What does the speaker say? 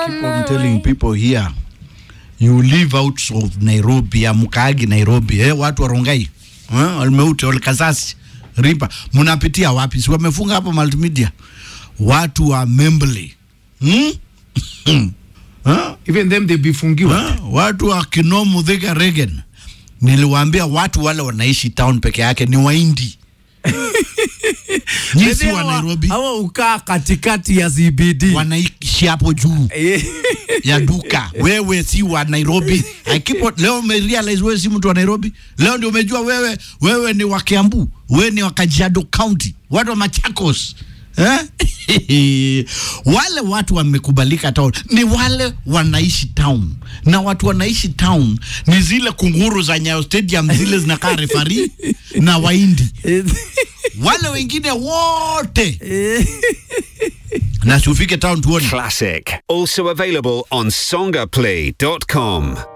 keep on telling people here you live out of Nairobi amkaagi Nairobi eh, watu wa Rongai eh, Almeute Olkasasi Ripa mnapitia wapi? Si wamefunga hapo multimedia watu wa Membley hmm? eh? even them they bifungiwa Ha? watu wa Kinomu Thika Regen, niliwaambia watu wale wanaishi town peke yake ni Waindi. Nyinyi si wa Nairobi, hawa ukaa katikati ya CBD wanaishi hapo juu Eh, ya duka. Wewe si wa Nairobi. I keep on, leo umerealize wewe si mtu wa Nairobi. Leo ndio umejua wewe wewe ni wa Kiambu, wewe ni wa Kajiado County, watu wa Machakos. Eh? wale watu wamekubalika town ni wale wanaishi town, na watu wanaishi town ni zile kunguru za Nyayo Stadium zile zinakaa refari na Waindi, wale wengine wote na si ufike town tuone. Classic. Also available on songaplay.com.